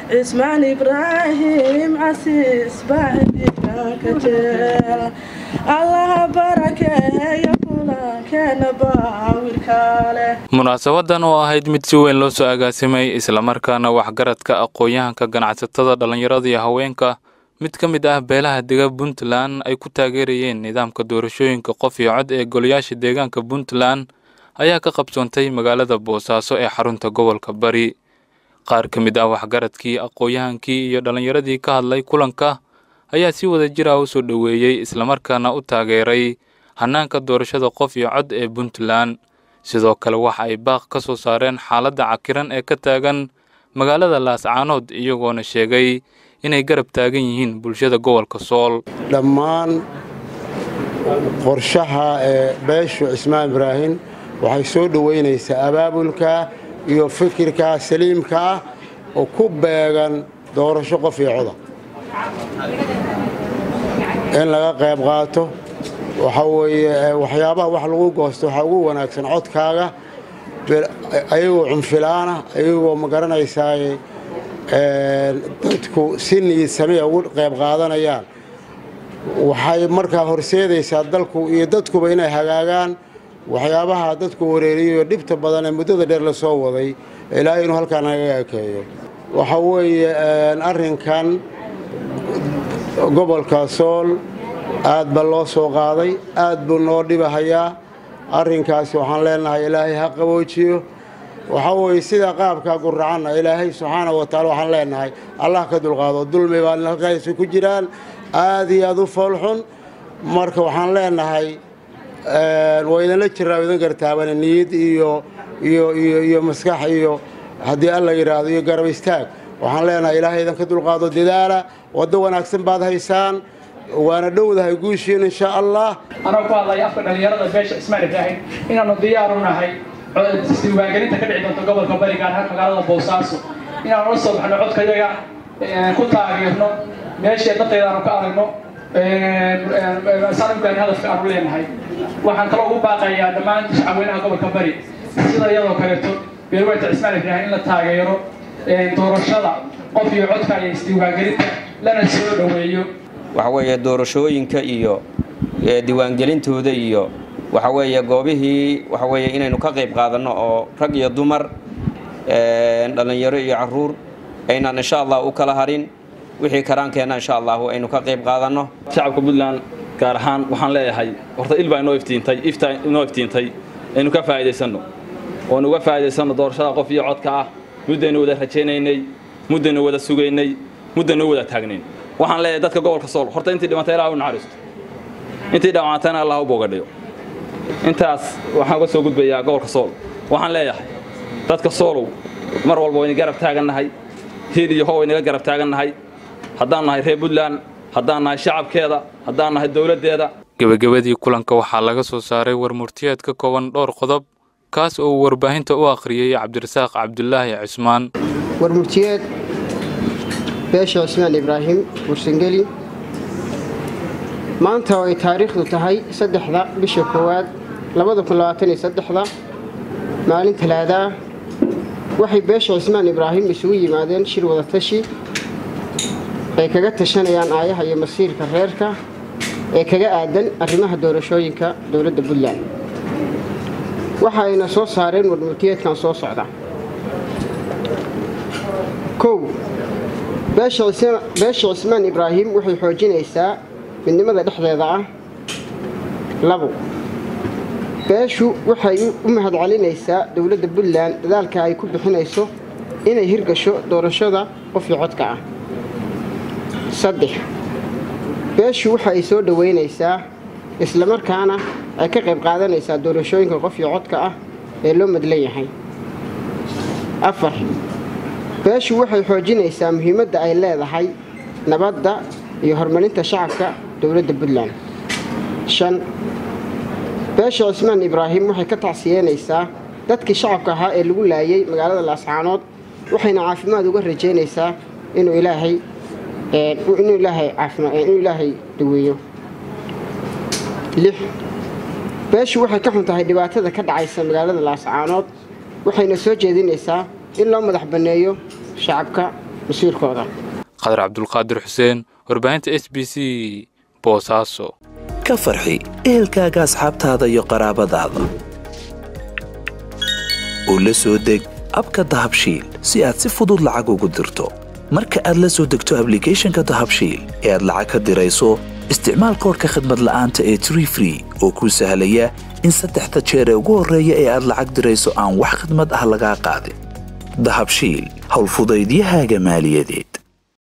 cismaan ibraahim casiis baacidiganka jeel allaha barakeeya kulankeena baawilkaale munaasabadan oo ahayd mid si weyn loo soo agaasimay islamarkaana waxgaradka aqoon-yahanka ganacsatada dhallinyarada iyo haweenka mid ka mid ah beelaha dega puntland ay ku taageerayeen nidaamka doorashooyinka qof iyo cod ee golayaasha deegaanka puntland ayaa ka qabsoontay magaalada boosaaso ee xarunta gobolka bari qaar ka mid ah waxgaradkii aqoon-yahankii iyo dhallinyaradii ka hadlay kulanka ayaa si wada jir ah u soo dhoweeyey islamarkaana u taageeray hannaanka doorashada qof iyo cod ee puntland sidoo kale waxa ay baaq ka soo saareen xaaladda cakiran ee ka taagan magaalada laascaanood iyagoona sheegay inay garab taagan yihiin bulshada gobolka sool dhammaan qorshaha ee beeshu cismaan ibraahim waxay soo dhoweynaysaa abaabulka iyo fikirka saliimka ah oo ku beegan doorasho qof iyo coda in laga qayb qaato waxa weeye waxyaabaha wax lagu goosto waxaa ugu wanaagsan codkaaga ayagoo cunfilaana ayagoo ma garanaysaa dadku si niyid samea ugu qayb qaadanayaan waxay markaa horseedaysaa dalku iyo dadkuba inay hagaagaan waxyaabaha dadku wareeriyo dhibta badan ee muddada dheer la soo waday ilaahay inuu halkaa nagaga ekeeyo waxa weeye arrinkan gobolka sool aad ba loo soo qaaday aad buu noo dhibahayaa arrinkaasi waxaan leenahay ilaahay ha qaboojiyo waxaa weeye sida qaabkaa guracanna ilaahay subxaana wa taala waxaan leenahay allah ka dulqaado dulmi baa halkaasi ku jiraan aad iyo aad u foolxun marka waxaan leenahay waa idinla jiraa idin gartaabane niyad iyo iyo iyo iyo maskax iyo haddii alla yidhaahdo iyo garab istaag waxaan leenahay ilaahay idinka dulqaado dadaala waddo wanaagsan baad haysaan waana dhowdahay guushiin insha allah anoo ku hadlaya afka dhallinyarada beesha cismaan ibraahim inaannu diyaar u nahay isdiiwaangelinta ka dhici doonta gobolka bari gaar ahaan magaalada boosaaso inaanu la soo baxno codkayaga ku taageerno meeshii dadaydaanu ka aragno saanubgaani hadafka aanu leenahay waxaan kaloo ugu baaqayaa dhammaan shacabweynaha gobolka bari sida iyadoo kaleeto beerweyta cismaan ibraahim in la taageero doorashada qof iyo codka iyo isdiiwaangelinta lana soo dhoweeyo waxa weeye doorashooyinka iyo diiwaangelintooda iyo waxa weeye goobihii waxa weeye inaynu ka qayb qaadanno oo rag iyo dumar dhallinyaro iyo caruur aynaan insha allah u kala harin wixii karaankeenna insha allahu aynu ka qayb qaadanno shacabka puntland gaar ahaan waxaan leeyahay horta il baa inoo iftiintay ifta inoo iftiintay aynu ka faa'iidaysanno oonu uga faa'iidaysanno doorashada qof iyo codka ah muddaynu wada rajaynaynay muddaynu wada sugaynay muddaynu wada taagnayn waxaan leeyahay dadka gobolka sool horta intii dhimantay ilaah u naxariisto intii dhawaantayna allah u boogadhiyo intaas waxaan uga soo gudbayaa gobolka sool waxaan leeyahay dadka soolow mar walba wayna garab taagannahay hiil iyo how waynaga garab taagannahay haddaan nahay reer puntland haddaan nahay shacabkeeda haddaan nahay dowladdeeda gebagabadii kulanka waxaa laga soo saaray warmurtiyeed ka kooban dhowr qodob kaas oo uu warbaahinta u akhriyey cabdirasaaq cabdulaahi cismaan warmurtiyeed beesha cismaan ibraahim bursangeli maanta oo ay taariikhdu tahay saddexda bisha koowaad labada kun labaatan iyo saddexda maalin talaadaa waxay beesha cismaan ibraahim isugu yimaadeen shir wadatashi ay kaga tashanayaan aayaha iyo masiirka reerka ee kaga aadan arrimaha doorashooyinka dowladda puntland waxa ayna soo saareen warmurtiyeedkan soo socda kow beesha cismaan ibraahim waxay xoojinaysaa midnimada dhexdeeda ah labo beeshu waxay u mahadcelinaysaa dowladda puntland dadaalka ay ku bixinayso inay hirgasho doorashada qofkii codka ah saddex beeshu waxa ay soo dhoweynaysaa islamarkaana ay ka qayb qaadanaysaa doorashooyinka qofkii codka ah ee loo madlan yahay afar beeshu waxay xoojinaysaa muhiimadda ay leedahay nabadda iyo horumarinta shacabka dowladda puntland shan beesha cismaan ibraahim waxay ka tacsiyeynaysaa dadkii shacabka ahaa ee lagu laayay magaalada laascaanood waxayna caafimaad uga rajaynaysaa inuu ilaahay inuu ilaahay caafimaad inuu ilaahay daweeyo lix beeshu waxay ka xun tahay dhibaatada ka dhacaysa magaalada laascaanood waxayna soo jeedinaysaa in loo madax banneeyo shacabka masiirkooda qadar cabdulqaadir xuseen warbaahinta s b c boosaaso ka farxi ehelkaaga asxaabtaada iyo qaraabadaada oo la soo deg abka dahabshiil si aad si fudud lacag ugu dirto marka aad la soo degto ablicathonka dahabshiil ee aad lacag ka dirayso isticmaal koorka khadmad la'aanta ee tree free oo kuu sahlaya in saddexda jeer ee ugu horreeya ee aad lacag dirayso aan wax khidmad ah lagaa qaadin dahabshiil howlfudaydiyahaaga maaliyadeed